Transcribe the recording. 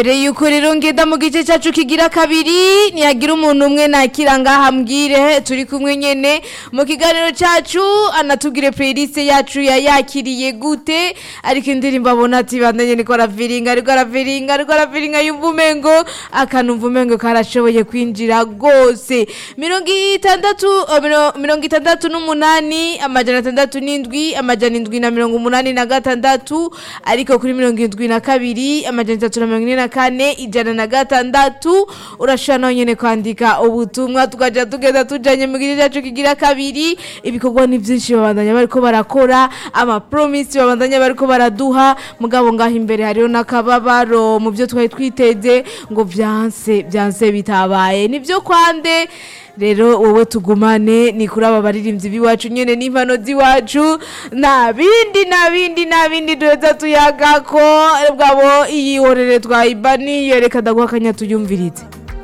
Mbere yuko rero ngenda mu gice cyacu kigira kabiri nihagira umuntu umwe nakira ngaha mbwire turi kumwe nyene mu kiganiro cyacu anatubwire playlist yacu yayakiriye gute ariko indirimbo abona ati bandanye niko araviringa ariko araviringa ariko araviringa yumva umengo akanumva umengo karashoboye kwinjira gose mirongo itandatu eh, miro- mirongo itandatu n'umunani amajana atandatu n'indwi amajana indwi na mirongo umunani na gatandatu ariko kuri mirongo indwi na kabiri amajana itatu na mirongo ine na kane ijana na gatandatu urashobora nawe nyene kwandika ubutumwa tukaja tugenda tujanye mu gice cyacu kigira kabiri ibikorwa ni byinshi babandanya bariko barakora amapromisi babandanya bariko baraduha mugabo ngaho imbere hariho n'akababaro mu byo twari twiteze ngo vyanse vyanse bitabaye nivyo kwande rero wowe tugumane ni kuri aba baririmbyi b'iwacu nyene n'impano z'iwacu nta bindi nta bindi nta bindi duheza tuyagako bwabo iyihorere twayibani yereka ndaguha akanya tuyumvirize